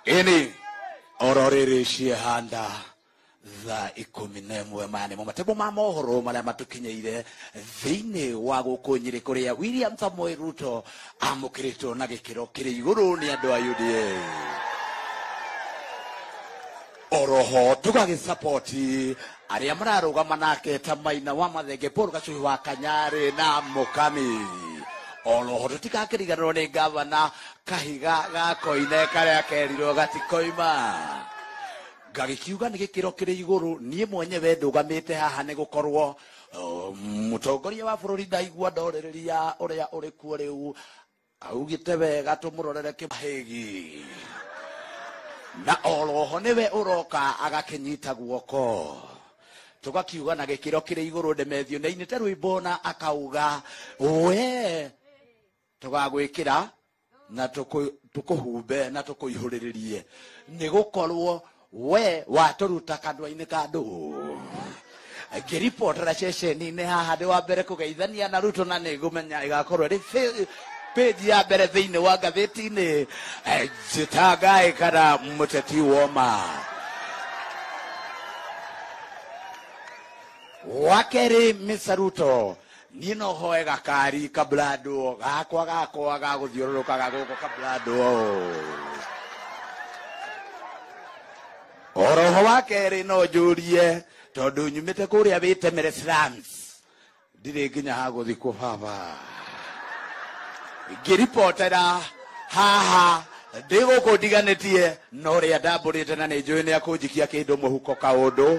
ini ororĩrĩcie handa thaa ikũmi na ĩmwe maya nĩmo matemo ma mohoro marĩa matũkinyĩire thĩinĩ wa gũkũ nyĩrĩ kũrĩa william samoei ruto amũkĩrĩtwo na gĩkĩro kĩrĩ igũrũ nĩ andũ a uda oroho tũgagĩsapoti arĩa mararũgama nake ta maina wa mathenge paul gacuhi wa kanyarĩ na mũkami oroho tũtigakĩriganĩrwo nĩ gavana kahiga gakoine karĩa kerirwo gatikoima ngagĩkiuga nĩ gĩkĩro kĩrĩ igũrũ niĩ mwenyewe ndũgamĩte haha nĩ gũkorwo uh, mũtongoria wa bũrũri ndaigua ndorĩrĩria ũrĩa ũrĩ kuo rĩu augĩte wega tũmũrorere kĩmahĩgi na oroho nĩwe ũroka agakĩnyita guoko tũgakiuga na gĩkĩro kĩrĩ igũrũ ndemethio na inĩte rwĩmbo na akauga we tũgagwĩkĩra na tũkũ- tũkũhumbe na tũkũihũrĩrĩrie nĩ gũkorwo we watũruta kanua-inĩ ka andũ ngĩribotera ceceni-inĩ haha ndĩ wa mbere kũgeithania na ruto na nĩ ngũmenya ĩgakorwo ĩrĩ fe- page ya mbere thĩinĩ wa ngathĩti-inĩ eh, jitangae kana mũteti woma wakerĩ Mr. ruto niĩ no hoe gakari kabrado gakwa gakwa ga gũthiũrũrũka gagũkũ kabrado oroho wa kerĩ no njũrie tondũ nyumĩte kũrĩa wĩtemere slums ndirĩ nginya ha gũthikwo baba ngĩribotera haha ndĩ gũkũ ndiganĩtie no rĩa ndambũrĩte na nĩ njũĩ nĩ akũnjikia kĩndũ mũhuko kaũndũ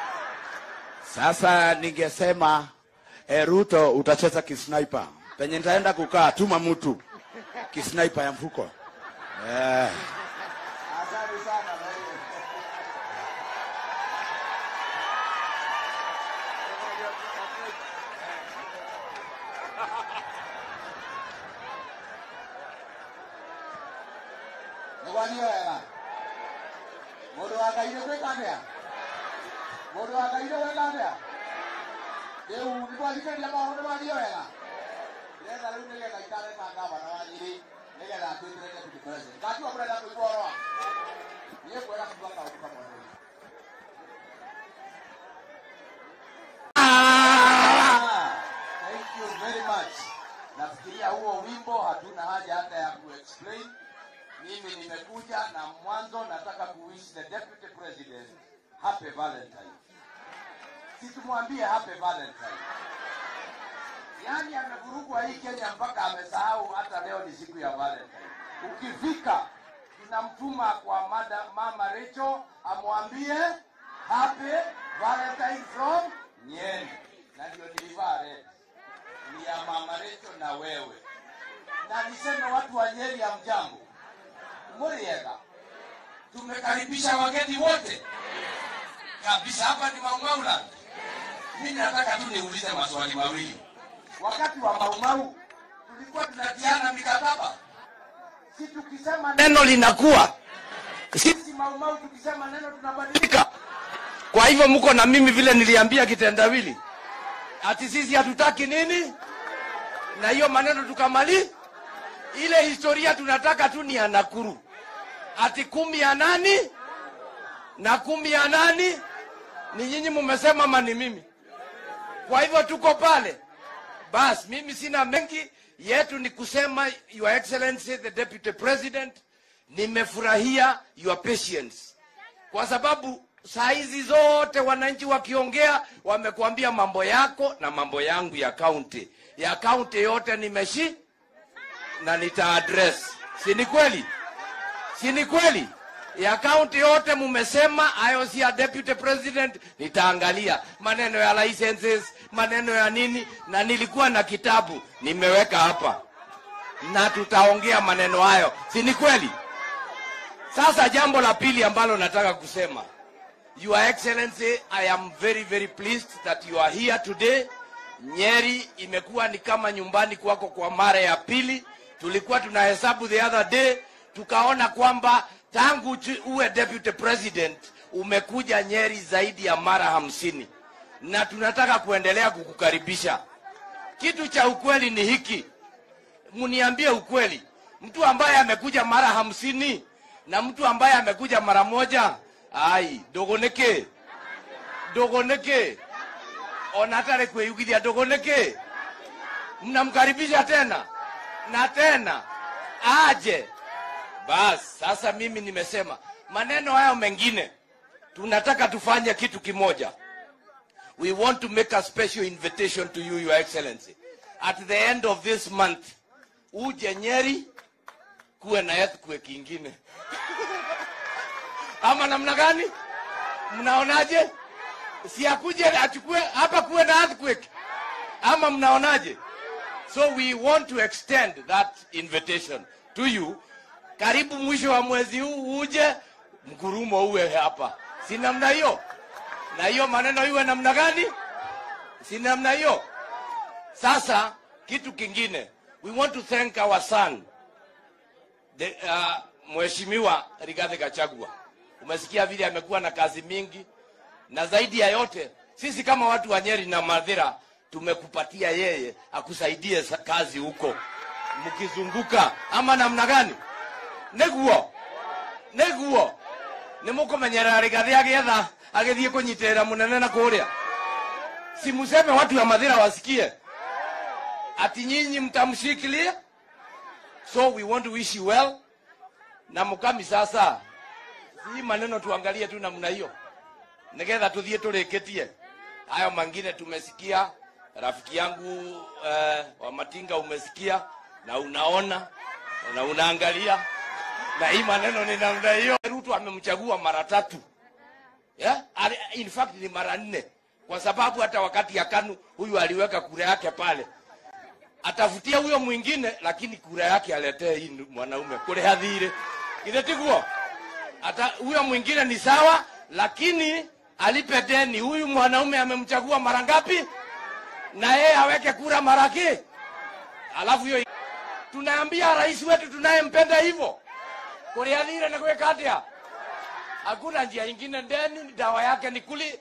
sasa ningesema eh, ruto utacheza kisniper penye nitaenda kukaa tuma mtu kisniper ya mfuko eh. Asante sana Maria. Nĩgwanio wega mũndũ wa ngai nĩgwĩka atĩa mũndũ wa ngai nĩgwĩka atĩa rĩu nĩtwathikĩrĩria maũndũ nĩmagio wega ndĩrenda rĩu nĩgetha ikare ta ngavana wa nyĩrĩ nĩgetha atuĩkĩre deputy president ngajua mũrenda kũigua ũhoro wa niĩ kwenda kuuga kaũndũ kamwe rĩu Ah, Thank you very much. Nafikiria huo wimbo hatuna haja hata ya kuexplain. Mimi nimekuja na mwanzo nataka kuwish the deputy president happy Valentine. Si tumwambie happy Valentine. Yaani amevurugwa hii Kenya mpaka amesahau hata leo ni siku ya Valentine. Ukifika tunamtuma kwa mada, mama Rachel amwambie happy Valentine from Nyeri, na ndio nilivaa red ni ya mama Rachel na wewe, na niseme watu wa Nyeri ya mjambo, Muriega, tumekaribisha wageni wote kabisa. Hapa ni Maumauland. Mimi nataka tu niulize maswali mawili. Wakati wa Maumau tulikuwa tunatiana mikataba, si tukisema neno linakuwa, sisi Maumau tukisema neno tunabadilika. Kwa hivyo mko na mimi vile niliambia kitendawili, ati sisi hatutaki nini, na hiyo maneno tukamali. Ile historia tunataka tu ni ya Nakuru, ati kumi ya nani na kumi ya nani, ni nyinyi mumesema ama ni mimi? Kwa hivyo tuko pale. Bas, mimi sina mengi, yetu ni kusema Your Excellency the Deputy President, nimefurahia your patience kwa sababu saa hizi zote wananchi wakiongea wamekuambia mambo yako na mambo yangu ya kaunti ya kaunti yote nimeshi na nita address si ni kweli si ni kweli ya kaunti yote mumesema hayo si ya deputy president nitaangalia maneno ya licenses maneno ya nini na nilikuwa na kitabu nimeweka hapa na tutaongea maneno hayo si ni kweli sasa jambo la pili ambalo nataka kusema Your Excellency, I am very very pleased that you are here today. Nyeri imekuwa ni kama nyumbani kwako kwa mara ya pili. Tulikuwa tunahesabu the other day, tukaona kwamba tangu ju- uwe deputy president umekuja Nyeri zaidi ya mara hamsini, na tunataka kuendelea kukukaribisha. Kitu cha ukweli ni hiki, mniambie ukweli, mtu ambaye amekuja mara hamsini na mtu ambaye amekuja mara moja ai dogoneke dogoneke ona hatari kwĩyugithia dogoneke mnamkaribisha tena na tena aje bas sasa mimi nimesema maneno hayo mengine tunataka tufanye kitu kimoja we want to make a special invitation to you your excellency at the end of this month uje nyeri kuwe na earthquake ingine ama namna gani mnaonaje si akuje achukue hapa kuwe na earthquake ama mnaonaje so we want to extend that invitation to you karibu mwisho wa mwezi huu uje mgurumo uwe hapa si namna hiyo na hiyo maneno iwe namna gani si namna hiyo sasa kitu kingine we want to thank our son the, uh, mheshimiwa rigathi gachagua umesikia vile amekuwa na kazi mingi na zaidi ya yote sisi kama watu wa nyeri na madhira tumekupatia yeye akusaidie sa- kazi huko mkizunguka ama namna gani niguo niguo nimukumenyerera rigathi agietha agithie kunyitirira munene na kuria simuseme watu wa madhira wasikie ati nyinyi mtamshikilia so we want to wish you well na mukami sasa si maneno tuangalie tu namna hiyo nigetha tuthie turikitie hayo mangine tumesikia rafiki yangu uh, wa matinga umesikia na unaona na unaangalia na hii maneno ni namna hiyo ruto amemchagua mara tatu yeah? Ali- in fact ni mara nne kwa sababu hata wakati ya kanu huyu aliweka kura yake pale atafutia huyo mwingine lakini kura yake aletee hii mwanaume kule hadhire ile tiguo hata huyo mwingine ni sawa lakini alipe deni huyu mwanaume amemchagua mara ngapi na yeye aweke kura mara ki alafu hiyo tunaambia rais wetu tunayempenda hivyo kuliadhire na kuweka atia hakuna njia ingine deni dawa yake ni kuli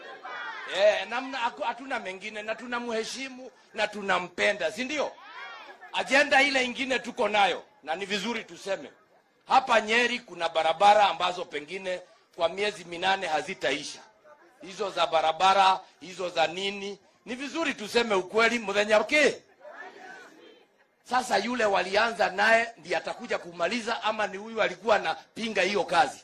Eh, namna haku- hatuna mengine na tunamheshimu na tunampenda si ndio ajenda ile ingine tuko nayo na ni vizuri tuseme hapa nyeri kuna barabara ambazo pengine kwa miezi minane hazitaisha hizo za barabara hizo za nini ni vizuri tuseme ukweli mthenya ke sasa yule walianza naye ndiye atakuja kumaliza ama ni huyu alikuwa anapinga hiyo kazi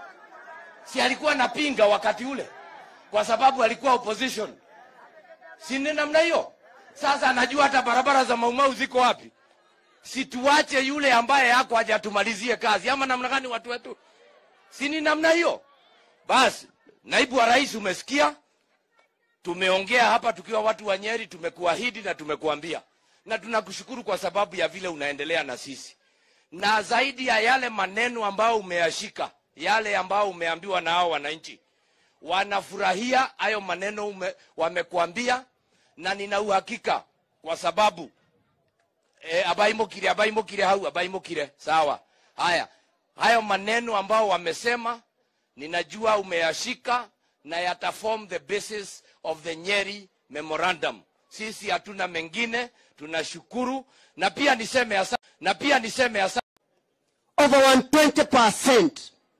si alikuwa anapinga wakati ule kwa sababu alikuwa opposition si ni namna hiyo sasa anajua hata barabara za maumau ziko wapi situache yule ambaye yako hajatumalizie kazi ama namna gani watu wetu si ni namna hiyo basi naibu wa rais umesikia tumeongea hapa tukiwa watu wa nyeri tumekuahidi na tumekuambia na tunakushukuru kwa sababu ya vile unaendelea na sisi na zaidi ya yale maneno ambayo umeyashika yale ambayo umeambiwa na hao wananchi wanafurahia hayo maneno ume, wamekuambia na nina uhakika kwa sababu e, abaimukire abaimukire hau abaimukire sawa haya hayo maneno ambao wamesema ninajua umeyashika na yata form the basis of the nyeri memorandum sisi hatuna mengine tunashukuru na pia niseme asa, na pia niseme asa, over 120%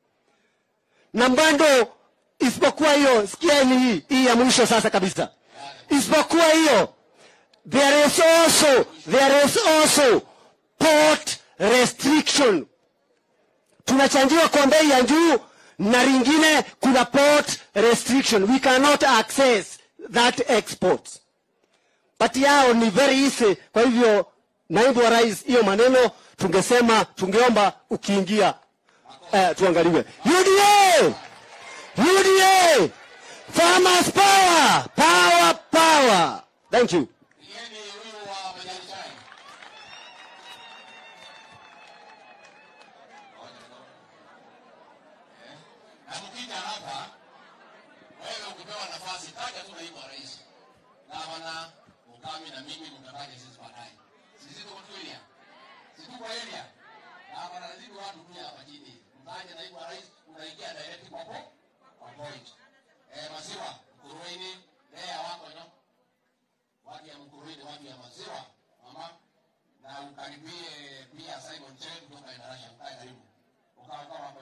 na bado isipokuwa hiyo sikieni hii hii ya mwisho sasa kabisa isipokuwa hiyo there is also there is also port restriction tunachanjiwa kwa bei ya juu na ringine kuna port restriction we cannot access that export but yao ni very easy kwa hivyo naibu wa rais hiyo maneno tungesema tungeomba ukiingia eh, tuangaliwe uda uda farmers power power power thank you Nieni huyu wa majani chai. Eh, Na mkija hapa wewe ukipewa nafasi taja tu naibu wa rais. Gavana, Ukami na mimi mtataja sisi baadaye. Sisi tuko tu area. Sisi tuko area. Gavana lazima watu tu hapa chini. Mtaje naibu wa rais unaingia direct kwa po- kwa point. Eh, maziwa, Kuruini, Lea wako nyo watu ya Mkuruni, watu ya maziwa mama, na ukaribie pia Simon Chen kutoka Endarasha, ukae karibu ukawa kama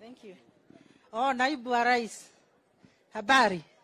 Thank you. Oh, naibu wa rais, habari?